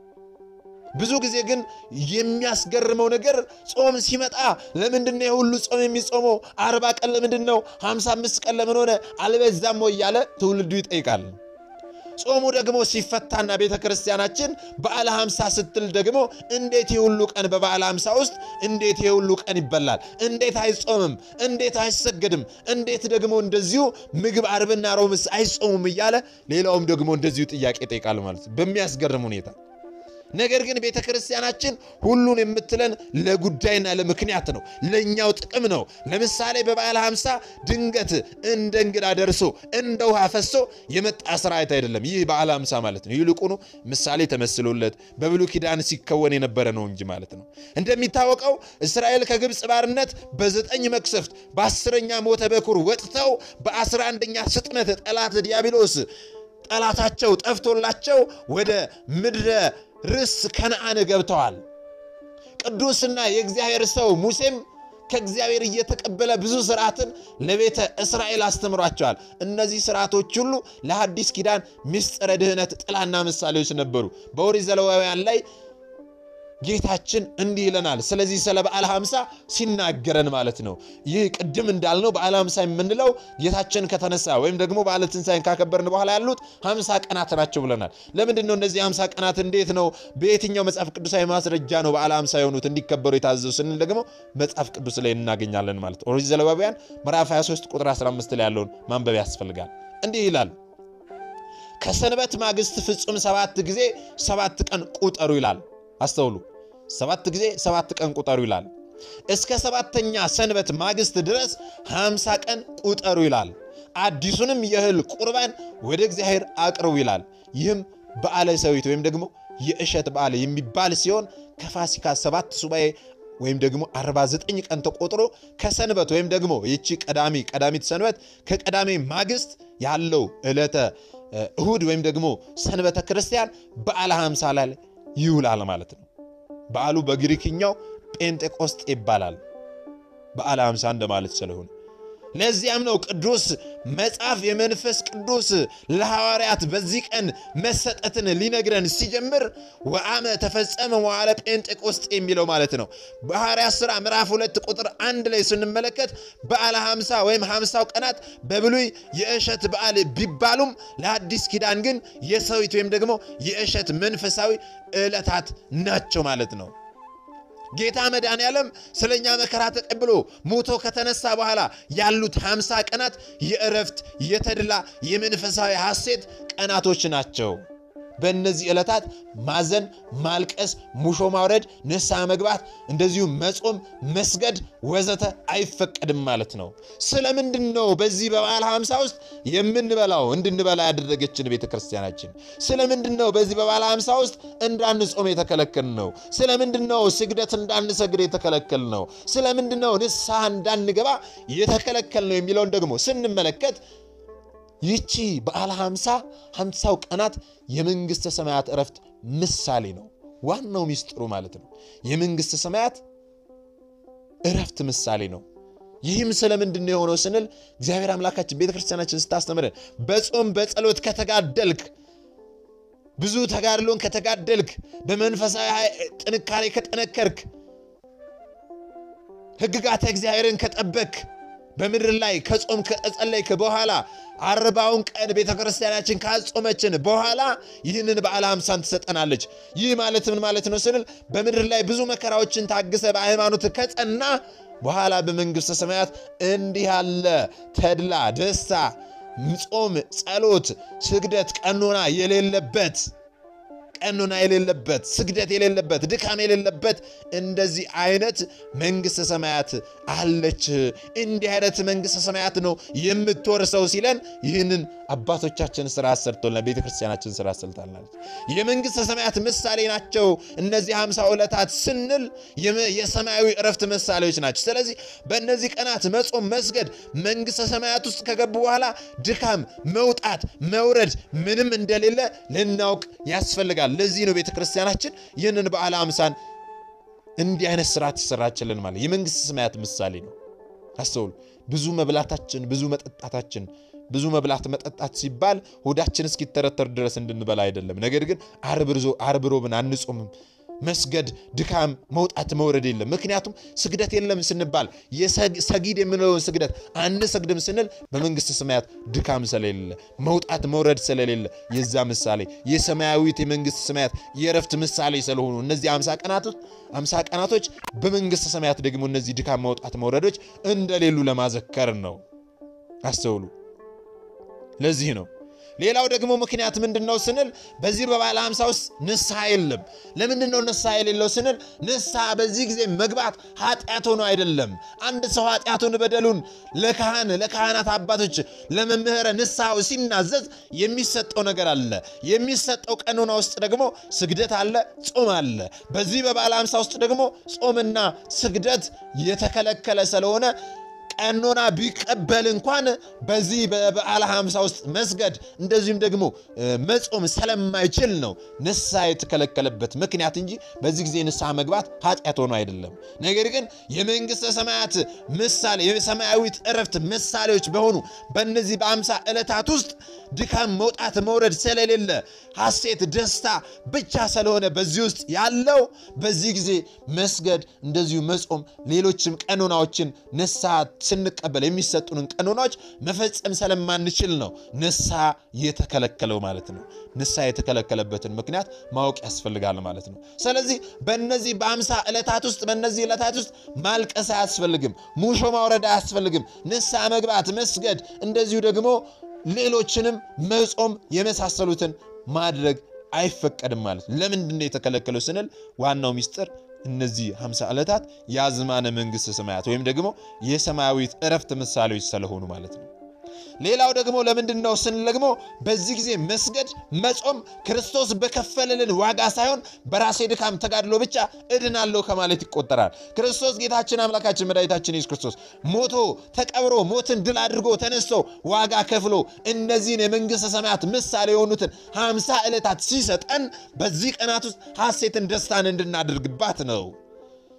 ብዙ ጊዜ ግን የሚያስገርመው ነገር ጾም ሲመጣ ለምንድን ነው የሁሉ ጾም የሚጾመው? አርባ ቀን ለምንድን ነው? ሃምሳ አምስት ቀን ለምን ሆነ? አልበዛም ወይ እያለ ትውልዱ ይጠይቃል። ጾሙ ደግሞ ሲፈታና ቤተ ክርስቲያናችን በዓለ ሃምሳ ስትል ደግሞ እንዴት የሁሉ ቀን በበዓለ ሃምሳ ውስጥ እንዴት የሁሉ ቀን ይበላል? እንዴት አይጾምም? እንዴት አይሰገድም? እንዴት ደግሞ እንደዚሁ ምግብ አርብና ሮምስ አይጾሙም? እያለ ሌላውም ደግሞ እንደዚሁ ጥያቄ ይጠይቃል ማለት ነው በሚያስገርም ሁኔታ ነገር ግን ቤተ ክርስቲያናችን ሁሉን የምትለን ለጉዳይና ለምክንያት ነው፣ ለእኛው ጥቅም ነው። ለምሳሌ በበዓለ ሃምሳ ድንገት እንደ እንግዳ ደርሶ እንደ ውሃ ፈሶ የመጣ ስርዓት አይደለም። ይህ በዓለ ሃምሳ ማለት ነው። ይልቁኑ ምሳሌ ተመስሎለት በብሉይ ኪዳን ሲከወን የነበረ ነው እንጂ ማለት ነው። እንደሚታወቀው እስራኤል ከግብፅ ባርነት በዘጠኝ መቅሰፍት በአስረኛ ሞተ በኩር ወጥተው በአስራ አንደኛ ስጥመት ጠላት ዲያብሎስ ጠላታቸው ጠፍቶላቸው ወደ ምድረ ርስ ከነአን ገብተዋል። ቅዱስና የእግዚአብሔር ሰው ሙሴም ከእግዚአብሔር እየተቀበለ ብዙ ስርዓትን ለቤተ እስራኤል አስተምሯቸዋል። እነዚህ ስርዓቶች ሁሉ ለሐዲስ ኪዳን ምስጢረ ድህነት ጥላና ምሳሌዎች ነበሩ። በኦሪት ዘሌዋውያን ላይ ጌታችን እንዲህ ይለናል። ስለዚህ ስለ በዓለ ሃምሳ ሲናገረን ማለት ነው። ይህ ቅድም እንዳልነው በዓለ ሃምሳ የምንለው ጌታችን ከተነሳ ወይም ደግሞ በዓለ ትንሣኤን ካከበርን በኋላ ያሉት ሃምሳ ቀናት ናቸው ብለናል። ለምንድን ነው እነዚህ ሃምሳ ቀናት እንዴት ነው በየትኛው መጽሐፍ ቅዱሳዊ ማስረጃ ነው በዓለ ሃምሳ የሆኑት እንዲከበሩ የታዘዙ ስንል ደግሞ መጽሐፍ ቅዱስ ላይ እናገኛለን ማለት ነው። ኦሪት ዘሌዋውያን ምዕራፍ 23 ቁጥር 15 ላይ ያለውን ማንበብ ያስፈልጋል። እንዲህ ይላል ከሰንበት ማግስት ፍጹም ሰባት ጊዜ ሰባት ቀን ቁጠሩ ይላል። አስተውሉ። ሰባት ጊዜ ሰባት ቀን ቁጠሩ ይላል። እስከ ሰባተኛ ሰንበት ማግስት ድረስ ሃምሳ ቀን ቁጠሩ ይላል። አዲሱንም የእህል ቁርባን ወደ እግዚአብሔር አቅርቡ ይላል። ይህም በዓለ ሰዊት ወይም ደግሞ የእሸት በዓል የሚባል ሲሆን ከፋሲካ ሰባት ሱባኤ ወይም ደግሞ 49 ቀን ተቆጥሮ ከሰንበት ወይም ደግሞ ይቺ ቀዳሚ ቀዳሚት ሰንበት ከቀዳሚ ማግስት ያለው ዕለተ እሁድ ወይም ደግሞ ሰንበተ ክርስቲያን በዓለ ሃምሳ ላይ ይውላል ማለት ነው። በዓሉ በግሪክኛው ጴንጤቆስጤ ይባላል። በዓለ ሃምሳ እንደማለት ስለሆነ ለዚያም ነው ቅዱስ መጽሐፍ የመንፈስ ቅዱስ ለሐዋርያት በዚህ ቀን መሰጠትን ሊነግረን ሲጀምር ወአመ ተፈጸመ መዋዕለ ጴንጤቆስጤ የሚለው ማለት ነው። በሐዋርያት ሥራ ምዕራፍ ሁለት ቁጥር አንድ ላይ ስንመለከት በዓለ ሐምሳ ወይም ሐምሳው ቀናት በብሉይ የእሸት በዓል ቢባሉም ለአዲስ ኪዳን ግን የሰዊት ወይም ደግሞ የእሸት መንፈሳዊ ዕለታት ናቸው ማለት ነው። ጌታ መድኃኔ ዓለም ስለ እኛ መከራ ተቀብሎ ሞቶ ከተነሳ በኋላ ያሉት ሃምሳ ቀናት የእረፍት፣ የተድላ፣ የመንፈሳዊ ሐሴት ቀናቶች ናቸው። በእነዚህ ዕለታት ማዘን፣ ማልቀስ፣ ሙሾ ማውረድ፣ ንስሐ መግባት፣ እንደዚሁም መጾም፣ መስገድ ወዘተ አይፈቀድም ማለት ነው። ስለምንድን ነው በዚህ በበዓለ ሃምሳ ውስጥ የምንበላው እንድንበላ ያደረገችን ቤተ ክርስቲያናችን? ስለምንድን ነው በዚህ በበዓለ ሃምሳ ውስጥ እንዳንጾም የተከለከል ነው? ስለምንድን ነው ስግደት እንዳንሰግድ የተከለከል ነው? ስለምንድን ነው ንስሐ እንዳንገባ የተከለከል ነው የሚለውን ደግሞ ስንመለከት ይቺ በዓለ ሃምሳ ሃምሳው ቀናት የመንግሥተ ሰማያት እረፍት ምሳሌ ነው። ዋናው ሚስጥሩ ማለት ነው። የመንግሥተ ሰማያት እረፍት ምሳሌ ነው። ይህም ስለምንድን ነው የሆነው ስንል እግዚአብሔር አምላካችን ቤተ ክርስቲያናችን ስታስተምረን በጾም በጸሎት ከተጋደልክ ብዙ ተጋድሎን ከተጋደልክ በመንፈሳዊ ጥንካሬ ከጠነከርክ ሕግጋተ እግዚአብሔርን ከጠበክ በምድር ላይ ከጾም ከጸለይክ በኋላ አርባውን ቀን ቤተ ክርስቲያናችን ካጾመችን በኋላ ይህንን በዓለ ሃምሳን ትሰጠናለች። ይህ ማለት ምን ማለት ነው ስንል በምድር ላይ ብዙ መከራዎችን ታግሰ በሃይማኖት ከጸና በኋላ በመንግሥተ ሰማያት እንዲህ ያለ ተድላ፣ ደስታ፣ ጾም፣ ጸሎት፣ ስግደት፣ ቀኖና የሌለበት ቀኖና የሌለበት ስግደት የሌለበት ድካም የሌለበት እንደዚህ አይነት መንግሥተ ሰማያት አለች። እንዲህ አይነት መንግሥተ ሰማያት ነው የምትወርሰው ሲለን ይህንን አባቶቻችን ስራ አሰርቶልናል። ቤተ ክርስቲያናችን ስራ አሰርታልናለች። የመንግሥተ ሰማያት ምሳሌ ናቸው እነዚህ ሃምሳ ዕለታት ስንል የሰማያዊ እረፍት ምሳሌዎች ናቸው። ስለዚህ በእነዚህ ቀናት መጾም፣ መስገድ መንግሥተ ሰማያት ውስጥ ከገቡ በኋላ ድካም፣ መውጣት፣ መውረድ ምንም እንደሌለ ልናውቅ ያስፈልጋል። ለዚህ ነው ቤተ ክርስቲያናችን ይህንን በዓለ ሃምሳን እንዲህ አይነት ስርዓት ትሰራችልን ማለት የመንግሥተ ሰማያት ምሳሌ ነው። አስተውሉ። ብዙ መብላታችን፣ ብዙ መጠጣታችን ብዙ መብላት መጠጣት ሲባል ሆዳችን እስኪተረተር ድረስ እንድንበላ አይደለም። ነገር ግን ዓርብ ሮብን አንጾምም። መስገድ፣ ድካም፣ መውጣት መውረድ የለም። ምክንያቱም ስግደት የለም ስንባል ሰጊድ የምንለውን ስግደት አንሰግድም ስንል በመንግሥተ ሰማያት ድካም ስለሌለ መውጣት መውረድ ስለሌለ የዛ ምሳሌ የሰማያዊት የመንግሥተ ሰማያት የእረፍት ምሳሌ ስለሆኑ እነዚህ አምሳ ቀናቶች አምሳ ቀናቶች በመንግሥተ ሰማያት ደግሞ እነዚህ ድካም፣ መውጣት መውረዶች እንደሌሉ ለማዘከር ነው። አስተውሉ። ለዚህ ነው ሌላው ደግሞ ምክንያት ምንድን ነው ስንል በዚህ በበዓለ ሃምሳ ውስጥ ንስሐ የለም። ለምንድን ነው ንስሐ የሌለው ስንል ንስሐ በዚህ ጊዜ መግባት ኃጢአት ሆኖ አይደለም። አንድ ሰው ኃጢአቱን በደሉን ለካህን ለካህናት አባቶች ለመምህረ ንስሐው ሲናዘዝ የሚሰጠው ነገር አለ። የሚሰጠው ቀኖና ውስጥ ደግሞ ስግደት አለ፣ ጾም አለ። በዚህ በበዓለ ሃምሳ ውስጥ ደግሞ ጾምና ስግደት የተከለከለ ስለሆነ ቀኖና ቢቀበል እንኳን በዚህ በበዓለ ሃምሳ ውስጥ መስገድ እንደዚሁም ደግሞ መጾም ስለማይችል ነው ንስሐ የተከለከለበት ምክንያት እንጂ በዚህ ጊዜ ንስሐ መግባት ኃጢአት ሆኖ አይደለም። ነገር ግን የመንግሥተ ሰማያት ምሳሌ የሰማያዊት እረፍት ምሳሌዎች በሆኑ በእነዚህ በአምሳ ዕለታት ውስጥ ድካም፣ መውጣት መውረድ ስለሌለ ሐሴት፣ ደስታ ብቻ ስለሆነ በዚህ ውስጥ ያለው በዚህ ጊዜ መስገድ እንደዚሁ መጾም ሌሎችም ቀኖናዎችን ንስሐ ስንቀበል የሚሰጡንን ቀኖናዎች መፈጸም ስለማንችል ነው ንስሐ የተከለከለው ማለት ነው። ንስሐ የተከለከለበትን ምክንያት ማወቅ ያስፈልጋል ማለት ነው። ስለዚህ በእነዚህ በአምሳ ዕለታት ውስጥ በእነዚህ ዕለታት ውስጥ ማልቀስ አያስፈልግም፣ ሙሾ ማውረድ አያስፈልግም። ንስሐ መግባት፣ መስገድ እንደዚሁ ደግሞ ሌሎችንም መጾም የመሳሰሉትን ማድረግ አይፈቀድም ማለት ነው። ለምንድን ነው የተከለከለው ስንል ዋናው ሚስጥር እነዚህ 50 ዕለታት የአዝማነ መንግሥተ ሰማያት ወይም ደግሞ የሰማያዊት እረፍት ምሳሌዎች ስለሆኑ ማለት ነው። ሌላው ደግሞ ለምንድን ነው ስንል ደግሞ በዚህ ጊዜ መስገድ፣ መጾም ክርስቶስ በከፈለልን ዋጋ ሳይሆን በራሴ ድካም ተጋድሎ ብቻ እድናለሁ ከማለት ይቆጠራል። ክርስቶስ ጌታችን አምላካችን መድኃኒታችን ኢየሱስ ክርስቶስ ሞቶ ተቀብሮ ሞትን ድል አድርጎ ተነስቶ ዋጋ ከፍሎ እነዚህን የመንግሥተ ሰማያት ምሳሌ የሆኑትን ሃምሳ ዕለታት ሲሰጠን በዚህ ቀናት ውስጥ ሐሴትን፣ ደስታን እንድናደርግባት ነው።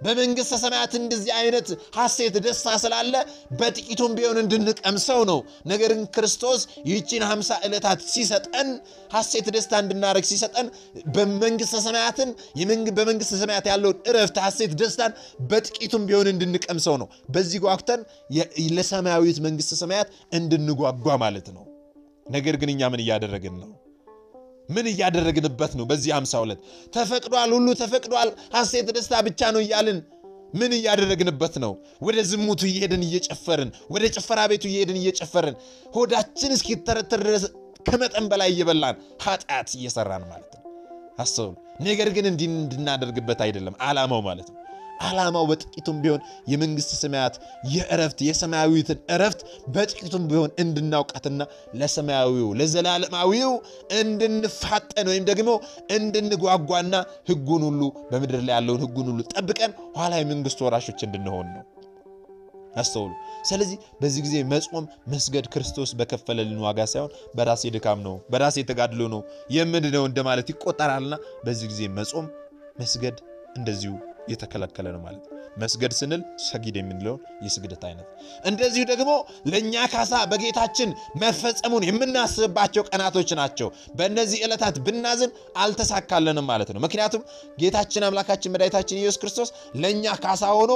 በመንግሥተ ሰማያት እንደዚህ አይነት ሐሴት ደስታ ስላለ በጥቂቱም ቢሆን እንድንቀምሰው ነው። ነገር ግን ክርስቶስ ይህችን ሀምሳ ዕለታት ሲሰጠን ሐሴት ደስታ እንድናደርግ ሲሰጠን በመንግሥተ ሰማያትን በመንግሥተ ሰማያት ያለውን እረፍት ሐሴት ደስታን በጥቂቱም ቢሆን እንድንቀምሰው ነው። በዚህ ጓጉተን ለሰማያዊት መንግሥተ ሰማያት እንድንጓጓ ማለት ነው። ነገር ግን እኛ ምን እያደረግን ነው? ምን እያደረግንበት ነው? በዚህ ሃምሳ ሁለት ተፈቅዷል፣ ሁሉ ተፈቅዷል፣ ሐሴት ደስታ ብቻ ነው እያልን ምን እያደረግንበት ነው? ወደ ዝሙቱ እየሄድን እየጨፈርን፣ ወደ ጭፈራ ቤቱ እየሄድን እየጨፈርን፣ ሆዳችን እስኪተረተር ድረስ ከመጠን በላይ እየበላን ኃጢአት እየሰራን ማለት ነው። አስተውሉ። ነገር ግን እንዲህ እንድናደርግበት አይደለም ዓላማው ማለት ነው። ዓላማው በጥቂቱም ቢሆን የመንግሥተ ሰማያት የእረፍት የሰማያዊትን እረፍት በጥቂቱም ቢሆን እንድናውቃትና ለሰማያዊው ለዘላለማዊው እንድንፋጠን ወይም ደግሞ እንድንጓጓና ሕጉን ሁሉ በምድር ላይ ያለውን ሕጉን ሁሉ ጠብቀን ኋላ የመንግሥቱ ወራሾች እንድንሆን ነው። አስተውሉ። ስለዚህ በዚህ ጊዜ መጾም መስገድ ክርስቶስ በከፈለልን ዋጋ ሳይሆን በራሴ ድካም ነው፣ በራሴ ተጋድሎ ነው የምንድነው እንደማለት ይቆጠራልና በዚህ ጊዜ መጾም መስገድ እንደዚሁ የተከለከለ ነው ማለት ነው። መስገድ ስንል ሰጊድ የምንለውን የስግደት አይነት እንደዚሁ ደግሞ ለእኛ ካሳ በጌታችን መፈጸሙን የምናስብባቸው ቀናቶች ናቸው። በእነዚህ ዕለታት ብናዝን አልተሳካለንም ማለት ነው። ምክንያቱም ጌታችን አምላካችን መድኃኒታችን ኢየሱስ ክርስቶስ ለእኛ ካሳ ሆኖ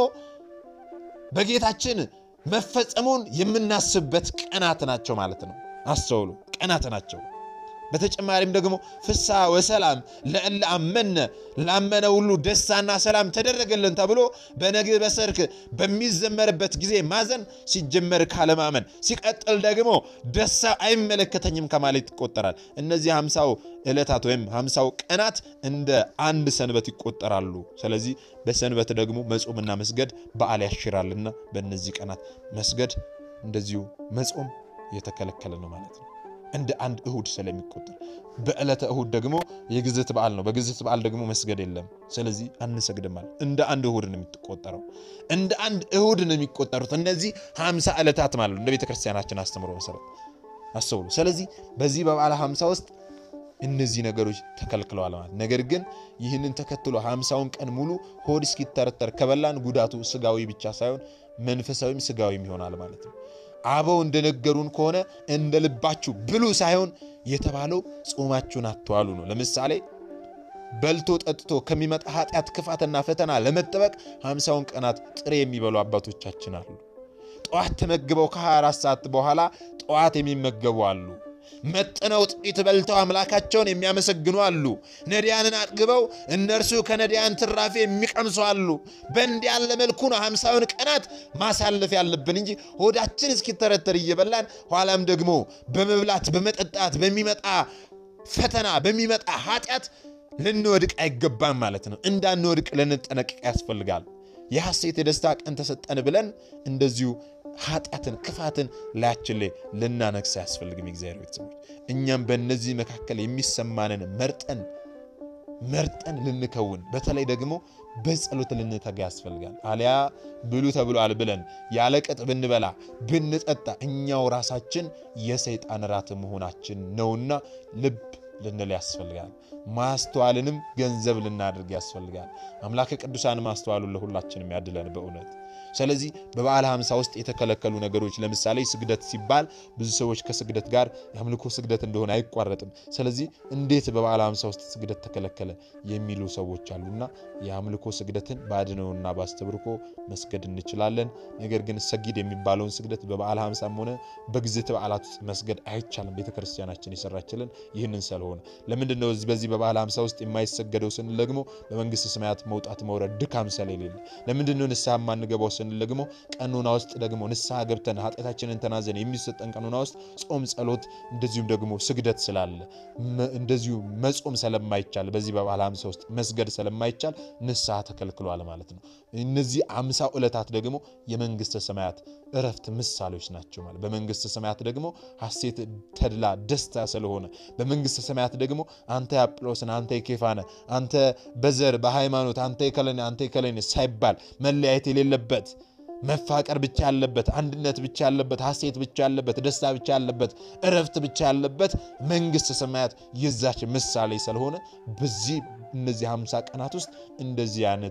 በጌታችን መፈጸሙን የምናስብበት ቀናት ናቸው ማለት ነው። አስተውሉ፣ ቀናት ናቸው። በተጨማሪም ደግሞ ፍስሐ ወሰላም ለእለ አመነ ላመነ ሁሉ ደስታና ሰላም ተደረገልን ተብሎ በነግህ በሰርክ በሚዘመርበት ጊዜ ማዘን ሲጀመር ካለማመን ሲቀጥል ደግሞ ደስታ አይመለከተኝም ከማለት ይቆጠራል። እነዚህ ሃምሳው ዕለታት ወይም ሃምሳው ቀናት እንደ አንድ ሰንበት ይቆጠራሉ። ስለዚህ በሰንበት ደግሞ መጾምና መስገድ በዓል ያሽራልና በእነዚህ ቀናት መስገድ እንደዚሁ መጾም የተከለከለ ነው ማለት ነው። እንደ አንድ እሁድ ስለሚቆጠር በዕለተ እሁድ ደግሞ የግዝት በዓል ነው። በግዝት በዓል ደግሞ መስገድ የለም። ስለዚህ አንሰግድም ማለት እንደ አንድ እሁድ ነው የሚቆጠረው። እንደ አንድ እሁድ ነው የሚቆጠሩት እነዚህ ሃምሳ ዕለታት ማለት ነው እንደ ቤተ ክርስቲያናችን አስተምሮ መሰረት አስተውሉ። ስለዚህ በዚህ በበዓለ ሃምሳ ውስጥ እነዚህ ነገሮች ተከልክለዋል ማለት ነገር ግን ይህንን ተከትሎ ሃምሳውን ቀን ሙሉ ሆድ እስኪተረተር ከበላን ጉዳቱ ስጋዊ ብቻ ሳይሆን መንፈሳዊም ስጋዊም ይሆናል ማለት ነው። አበው እንደነገሩን ከሆነ እንደ ልባችሁ ብሉ ሳይሆን የተባለው ጾማችሁን አትዋሉ ነው። ለምሳሌ በልቶ ጠጥቶ ከሚመጣ ኃጢአት፣ ክፋትና ፈተና ለመጠበቅ ሃምሳውን ቀናት ጥሬ የሚበሉ አባቶቻችን አሉ። ጠዋት ተመግበው ከ24 ሰዓት በኋላ ጠዋት የሚመገቡ አሉ። መጥነው ጥቂት በልተው አምላካቸውን የሚያመሰግኑ አሉ። ነዳያንን አጥግበው እነርሱ ከነዳያን ትራፊ የሚቀምሱ አሉ። በእንዲህ ያለ መልኩ ነው ሃምሳውን ቀናት ማሳለፍ ያለብን እንጂ ሆዳችን እስኪተረተር እየበላን ኋላም ደግሞ በመብላት በመጠጣት በሚመጣ ፈተና በሚመጣ ኃጢአት ልንወድቅ አይገባም ማለት ነው። እንዳንወድቅ ልንጠነቀቅ ያስፈልጋል። የሐሴት የደስታ ቀን ተሰጠን ብለን እንደዚሁ ኃጢአትን ክፋትን ላያችን ላይ ልናነግስ አያስፈልግም። የእግዚአብሔር ቤተሰቦች እኛም በእነዚህ መካከል የሚሰማንን መርጠን መርጠን ልንከውን በተለይ ደግሞ በጸሎት ልንተጋ ያስፈልጋል። አሊያ ብሉ ተብሏል ብለን ያለ ቅጥ ብንበላ ብንጠጣ እኛው ራሳችን የሰይጣን ራት መሆናችን ነውና ልብ ልንል ያስፈልጋል። ማስተዋልንም ገንዘብ ልናደርግ ያስፈልጋል። አምላከ ቅዱሳን ማስተዋሉን ለሁላችንም ያድለን በእውነት ስለዚህ በበዓለ ሃምሳ ውስጥ የተከለከሉ ነገሮች ለምሳሌ ስግደት ሲባል ብዙ ሰዎች ከስግደት ጋር የአምልኮ ስግደት እንደሆነ አይቋረጥም። ስለዚህ እንዴት በበዓለ ሃምሳ ውስጥ ስግደት ተከለከለ የሚሉ ሰዎች አሉና የአምልኮ ስግደትን በአድነውና በአስተብርኮ መስገድ እንችላለን። ነገር ግን ሰጊድ የሚባለውን ስግደት በበዓለ ሃምሳም ሆነ በግዝት በዓላት ውስጥ መስገድ አይቻልም። ቤተክርስቲያናችን የሰራችልን ይህንን ስለሆነ ለምንድን ነው በዚህ በበዓለ ሃምሳ ውስጥ የማይሰገደው ስንል ደግሞ በመንግስተ ሰማያት መውጣት መውረድ ድካም ስለሌለ ለምንድን ነው ንስሐ የማንገባው ስንል ደግሞ ቀኖና ውስጥ ደግሞ ንስሐ ገብተን ኃጢአታችንን ተናዘን የሚሰጠን ቀኖና ውስጥ ጾም፣ ጸሎት እንደዚሁም ደግሞ ስግደት ስላለ እንደዚሁ መጾም ስለማይቻል በዚህ በበዓለ ሃምሳ ውስጥ መስገድ ስለማይቻል ንስሐ ተከልክሏል ማለት ነው። እነዚህ አምሳ ዕለታት ደግሞ የመንግስተ ሰማያት እረፍት ምሳሌዎች ናቸው ማለት በመንግስተ ሰማያት ደግሞ ሐሴት፣ ተድላ፣ ደስታ ስለሆነ በመንግስተ ሰማያት ደግሞ አንተ የአጵሎስን አንተ የኬፋነ አንተ በዘር በሃይማኖት አንተ የከለኔ አንተ የከለኔ ሳይባል መለያየት የሌለበት መፋቀር ብቻ ያለበት አንድነት ብቻ ያለበት ሐሴት ብቻ ያለበት ደስታ ብቻ ያለበት እረፍት ብቻ ያለበት መንግስተ ሰማያት የዛች ምሳሌ ስለሆነ በዚህ እነዚህ ሃምሳ ቀናት ውስጥ እንደዚህ አይነት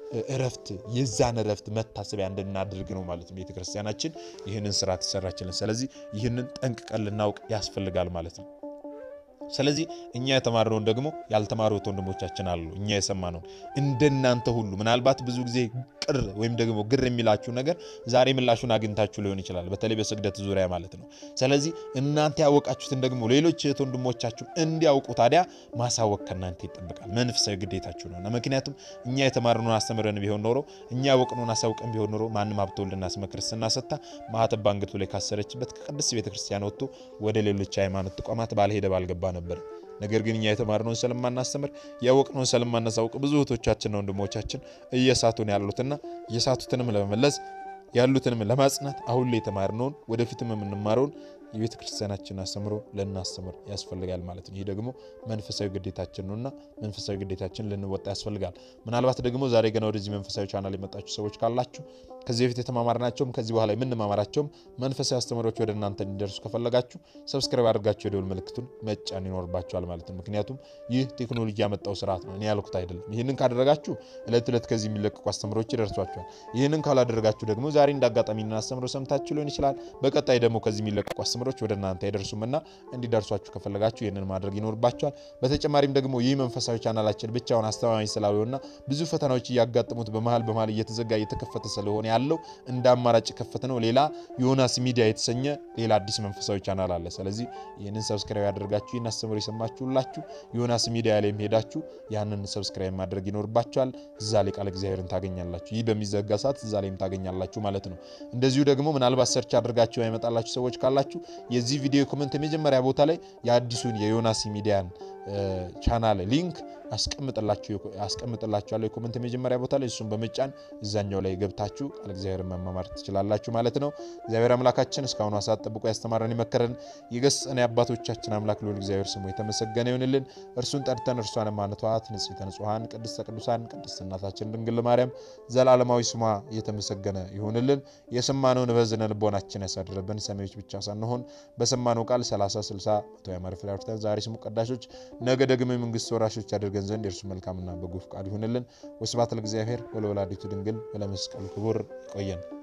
እረፍት የዛን እረፍት መታሰቢያ እንድናደርግ ነው ማለት ነው ቤተ ክርስቲያናችን ይህንን ስርዓት ይሰራችልን። ስለዚህ ይህንን ጠንቅቀን ልናውቅ ያስፈልጋል ማለት ነው። ስለዚህ እኛ የተማርነውን ደግሞ ያልተማሩት ወንድሞቻችን አሉ። እኛ የሰማነውን እንደናንተ ሁሉ ምናልባት ብዙ ጊዜ ቅር ወይም ደግሞ ግር የሚላችሁ ነገር ዛሬ ምላሹን አግኝታችሁ ሊሆን ይችላል፣ በተለይ በስግደት ዙሪያ ማለት ነው። ስለዚህ እናንተ ያወቃችሁትን ደግሞ ሌሎች እህት ወንድሞቻችሁ እንዲያውቁ ታዲያ ማሳወቅ ከእናንተ ይጠበቃል፣ መንፈሳዊ ግዴታችሁ ነው። ምክንያቱም እኛ የተማርነውን አስተምረን ቢሆን ኖሮ እኛ ያወቅነውን አሳውቀን ቢሆን ኖሮ ማንም ሀብተ ወልድና ስመ ክርስትና ሰጥታ ማኅተብ በአንገቱ ላይ ካሰረችበት ከቅድስት ቤተክርስቲያን ወጥቶ ወደ ሌሎች ሃይማኖት ተቋማት ባልሄደ ባልገባ ነበር። ነገር ግን እኛ የተማርነውን ስለማናስተምር ያወቅነውን ስለማናሳውቅ ብዙ እህቶቻችንና ወንድሞቻችን እየሳቱን ያሉትና እየሳቱትንም ለመመለስ ያሉትንም ለማጽናት አሁን ላይ የተማርነውን ወደፊትም የምንማረውን የቤተ ክርስቲያናችን አስተምሮ ልናስተምር ያስፈልጋል ማለት ነው። ይህ ደግሞ መንፈሳዊ ግዴታችን ነውና መንፈሳዊ ግዴታችን ልንወጣ ያስፈልጋል። ምናልባት ደግሞ ዛሬ ገና ወደዚህ መንፈሳዊ ቻናል የመጣችሁ ሰዎች ካላችሁ ከዚህ በፊት የተማማርናቸውም ከዚህ በኋላ የምንማማራቸውም መንፈሳዊ አስተምሮች ወደ እናንተ እንዲደርሱ ከፈለጋችሁ ሰብስክራይብ አድርጋችሁ የደወል ምልክቱን መጫን ይኖርባችኋል ማለት ነው። ምክንያቱም ይህ ቴክኖሎጂ ያመጣው ስርዓት ነው፣ እኔ ያልኩት አይደለም። ይህንን ካደረጋችሁ እለት ዕለት ከዚህ የሚለቀቁ አስተምሮች ይደርሷችኋል። ይህንን ካላደረጋችሁ ደግሞ ዛሬ እንደ አጋጣሚ አስተምሮ ሰምታችሁ ሊሆን ይችላል። በቀጣይ ደግሞ ከዚህ የሚለቀቁ አስተምሮች ወደ እናንተ አይደርሱምና እንዲደርሷችሁ ከፈለጋችሁ ይህንን ማድረግ ይኖርባችኋል። በተጨማሪም ደግሞ ይህ መንፈሳዊ ቻናላችን ብቻውን አስተማማኝ ስላልሆነና ብዙ ፈተናዎች እያጋጠሙት በመሀል በመሀል እየተዘጋ እየተከፈተ ስለሆነ ያለው እንደ አማራጭ የከፈተ ነው። ሌላ ዮናስ ሚዲያ የተሰኘ ሌላ አዲስ መንፈሳዊ ቻናል አለ። ስለዚህ ይህንን ሰብስክራይብ ያደርጋችሁ ይህን አስተምሮ የሰማችሁላችሁ ዮናስ ሚዲያ ላይ ሄዳችሁ ያንን ሰብስክራይብ ማድረግ ይኖርባችኋል። እዛ ላይ ቃል እግዚአብሔርን ታገኛላችሁ። ይህ በሚዘጋ ሰዓት እዛ ላይም ታገኛላችሁ ማለት ነው። እንደዚሁ ደግሞ ምናልባት ሰርች አድርጋችሁ ያመጣላችሁ ሰዎች ካላችሁ የዚህ ቪዲዮ ኮመንት የመጀመሪያ ቦታ ላይ የአዲሱን የዮናስ ሚዲያን ቻናል ሊንክ አስቀምጥላችኋለሁ የኮመንት የመጀመሪያ ቦታ ላይ እሱን በመጫን እዛኛው ላይ ገብታችሁ ቃል እግዚአብሔር መማማር ትችላላችሁ ማለት ነው። እግዚአብሔር አምላካችን እስካሁኑ ሰዓት ጠብቆ ያስተማረን የመከረን የገሰጸን የአባቶቻችን አምላክ ልዑል እግዚአብሔር ስሙ የተመሰገነ ይሁንልን። እርሱን ጠርተን እርሷን ማንተዋት ንጽሕተ ንጹሐን ቅድስተ ቅዱሳን ቅድስት እናታችን ድንግል ማርያም ዘላለማዊ ስሟ የተመሰገነ ይሁንልን። የሰማነውን በዝነ ልቦናችን ያሳድረብን። ሰሚዎች ብቻ ሳንሆን በሰማነው ቃል 30 60 መቶ ያማረ ፍሬ አፍርተን ዛሬ ስሙ ቀዳሾች ነገ ደግሞ የመንግስት ወራሾች ያደርገን ዘንድ የእርሱ መልካምና በጎ ፈቃድ ይሁንልን። ወስብሐት ለእግዚአብሔር ወለወላዲቱ ድንግል ወለመስቀሉ ክቡር። ይቆየን።